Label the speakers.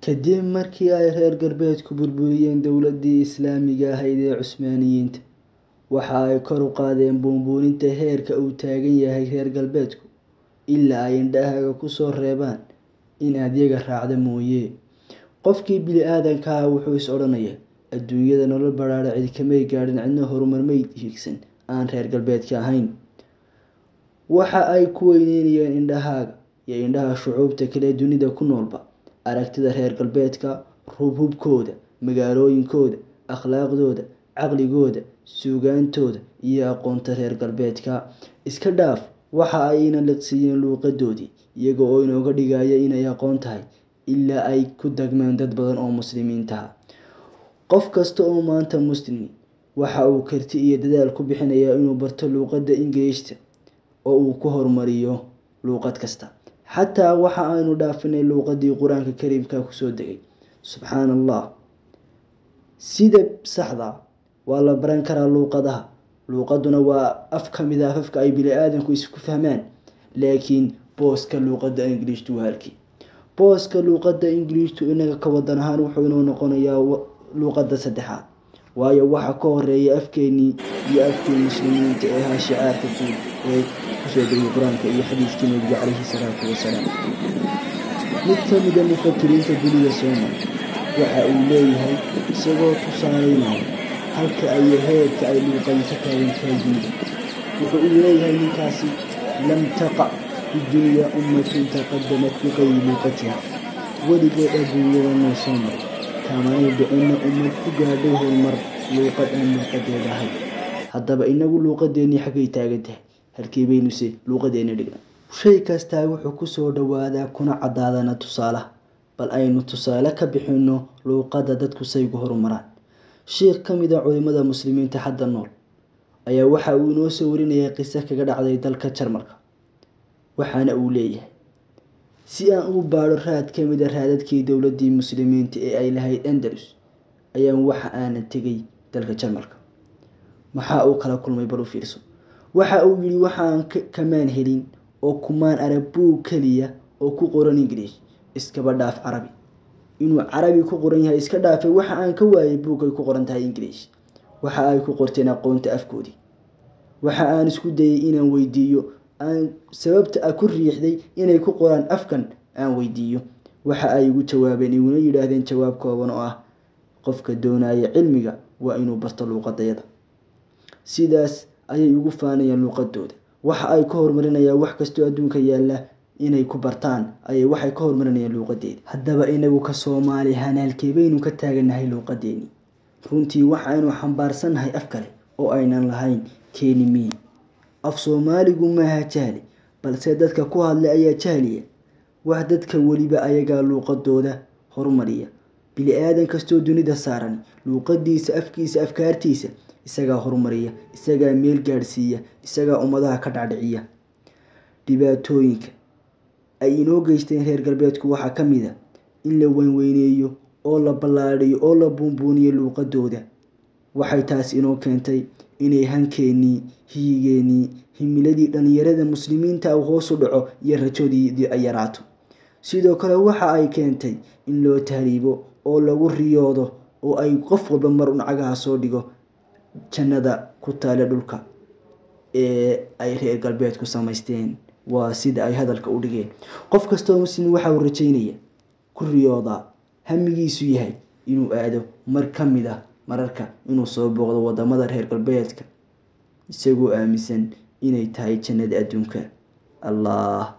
Speaker 1: kadib markii ay reer galbeedku burburiyeen dowladdii islaamiga ahayd ee cusmaaniyiinta waxa ay kor u qaadeen buunbuuninta heerka uu taagan yahay reer galbeedku ilaa ay indhahaaga kusoo reebaan inaad yaga raacda mooye qofkii bili-aadanka ah wuxuu is odhanayaa adduunyada nolol badhaadha cid kamay gaadhin cidna horumarmay hiigsan aan reer galbeedka ahayn waxa ay ku weyneynayeen indhahaaga iyo indhaha shucuubta kale dunida ku noolba aragtida reer galbeedka hubhubkooda magaalooyinkooda akhlaaqdooda caqligooda suugaantooda iyo aqoonta reer galbeedka iska dhaaf waxa ayna liqsiiyeen luuqadoodii iyaga oo inooga dhigaya inay aqoon tahay ilaa ay ku dagmeen dad badan oo muslimiintaha qof kasta oo maanta muslimi waxa uu karti iyo dadaal ku bixinayaa inuu barto luuqadda ingiriishta oo uu ku horumariyo luuqad kasta xataa waxa aynu dhaafinay luuqadii qur-aanka kariimka kusoo degay subxaan allah sida saxda waa la baran karaa luuqadaha luuqaduna waa af ka mid a afafka ay bili-aadanku isku fahmaan laakiin booska luuqadda ingiliishtu waa halkii booska luuqadda ingiliishtu inaga ka wadan ahaan wuxuu inoo noqonayaa luuqadda saddexaad waayo waxa ka horeeya afkeenii iyo afkii muslimiinta ee ahaa shicaarka guud ee kusoo degay qur-aanka iyo xadiiskii nabiga calayhi salaatu wasalaam mid ka mida mufakiriinta dunida soomar waxa uu leeyahay isagoo tusaaleynaya halka ay heerka ay luuqadi ka taagan tahay dunida wuxuu uu leeyahay ninkaasi lam taqac fi dunya ummatun taqadamat biqayri luuqatiha weligood adduunyada noo soo maray kamanay dhicinna ummad ku gaadhay horumar luuqad aan luuqadeeda ahay haddaba inagu luuqadeennii xaggay taagan tahay halkii baynuse luuqadeenni dhigna shay kastaa wuxuu kusoo dhowaadaa kuna caddaadana tusaalaha bal aynu tusaale ka bixinno luuqadda dadku saygu horumaraan sheikh ka mid a culimada muslimiinta hadda nool ayaa waxa uu inoo soo warinayay qiso kaga dhacday dalka jarmalka waxaana uu leeyahay si aan u baadho raad ka mid a raadadkii dowladdii muslimiinta ee ay lahayd andalus ayaan waxa aanan tegay dalka jarmalka maxaa uu kala kulmay bal u fiirso waxa uu yidhi waxaan kamaan helin oo kumaan arag buug keliya oo ku qoran ingiliish iskaba dhaaf carabi inuu carabi ku qoran yahay iska dhaafay waxa aan ka waayay buug ay ku qoran tahay ingiliish waxa ay ku qorteen aqoonta afkoodii waxa aan isku dayay inaan weydiiyo aan sababta a ku riixday inay ku qoraan afkan aan weydiiyo waxa ay igu jawaabeen iguna yidhaahdeen jawaab kooban oo ah qofka doonaya cilmiga waa inuu barto luuqadayada sidaas ayay ugu faanayaan luuqadooda waxa ay ka horumarinayaan wax kastoo adduunka yaalla inay ku bartaan ayay waxay ka horumarinayaan luuqadeeda haddaba inagu ka soomaali hanaalkee baynu ka taagannahay luuqadeennii runtii waxaynu xambaarsannahay af kale oo aynan lahayn keeni miyi af soomaaligu maaha jahli balse dadka ku hadlay ayaa jahliya wax dadka weliba ayagaa luuqadooda horumariya bili-aadan kastoo dunida saaran luuqadiisa afkiisa afkaartiisa isagaa horumariya isagaa meel gaadhsiiya isagaa ummadaha ka dhacdhiciya dhibaatooyinka ay inoo geysteen reer galbeedku waxaa ka mid a in la weynweyneeyo oo la ballaadhiyo oo la buunbuuniyo luuqadooda waxay taas inoo keentay inay hankeenii hiyigeenii himiladii dhallinyarada muslimiinta u hoosu dhaco iyo rajoodii ay yaraato sidoo kale waxa ay keentay in loo tahriibo oo lagu riyoodo oo ay qof walba mar un cagaha soo dhigo jannada ku taale dhulka ee ay reer galbeedku samaysteen waa sida ay hadalka u dhigeen qof kastoo muslim waxa uu rajaynaya ku riyoodaa hamigiisu yahay inuu aado mar ka mid ah mararka inuu soo booqdo wadamada reer galbeedka isagoo aaminsan inay tahay jannada adduunka allah